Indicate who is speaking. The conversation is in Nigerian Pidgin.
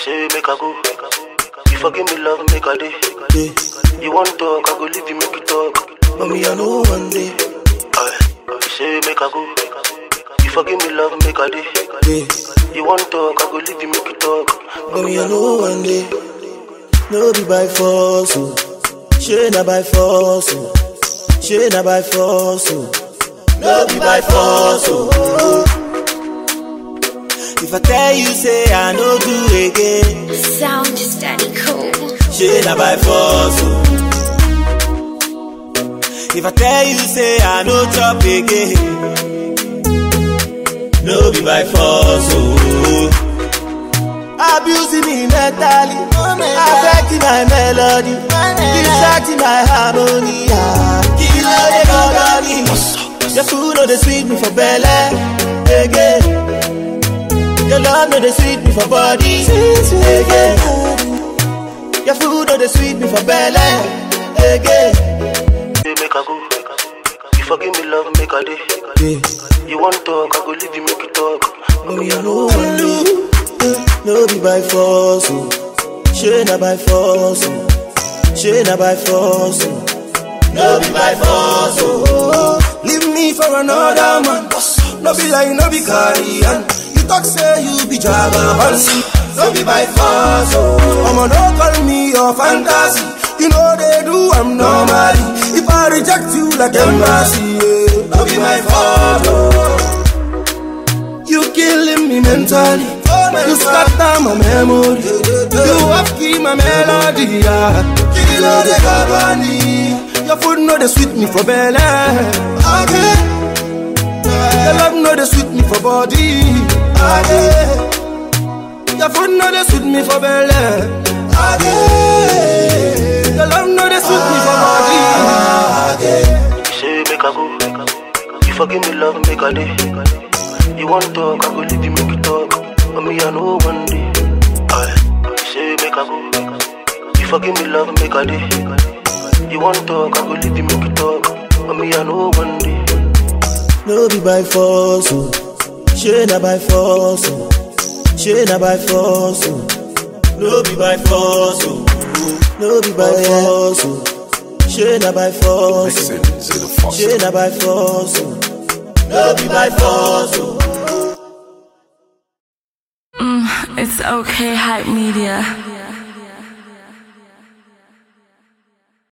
Speaker 1: say make I go. You forgive me, love, make a day.
Speaker 2: Yeah.
Speaker 1: You want talk, I go leave you, make you talk.
Speaker 2: But me, I know one day.
Speaker 1: Aye. You say make I go. You forgive me, love, make a day.
Speaker 2: Yeah.
Speaker 1: You want talk, I go leave you, make you talk.
Speaker 2: But me, I know one day. No be by force, oh. She na by force, oh. She na by force, oh. No be by force, oh. If I tell you, say I no do again.
Speaker 3: Sound just daddy cool.
Speaker 2: She na by force, oh. If I tell you, say I no chop again. No be by force, oh. Abusing me mentally, affecting my melody, distracting my harmony. ah. Kill all the company. Your food no dey sweet me for belly, again. Your love no dey sweet me for body, again. Your food no dey sweet me for belly, again.
Speaker 1: Say make I go. You forgive me, love, make a day.
Speaker 2: Yeah.
Speaker 1: You want talk, I go leave you, make you talk.
Speaker 2: But me, I know one day. No be by force, oh. She na by force, oh. She na by force, oh. No be by force, oh.
Speaker 4: Leave me for another man. No be like, no be carrion. You talk say you be jagaban. No be by force, oh. I'ma no call me your fantasy. You know they do, I'm normally. If I reject you like embassy, yeah. No be my fault, oh. You killing me mentally. You scatter my memory. You have key my melody. Yeah. Kilo de Cavani. Your food know they sweet me for belly. Okay. Your love know they sweet me for body. Okay. Your food know they sweet me for belly. Okay. Your love know they sweet me for body. Okay.
Speaker 1: You say make I go. You forgive me, love, make a day. You want talk, I go leave you, make you talk. But me, I know one day. Aye. You say make I go. You forgive me, love, make a day. You want talk, I go leave you, make you talk. But me, I know one day.
Speaker 2: No be by force, oh. She na by force, oh. She na by force, oh. No be by force, oh. No be by force, oh. She na by force, oh. She na by force, oh. No be by force, oh.
Speaker 5: It's okay, hype media.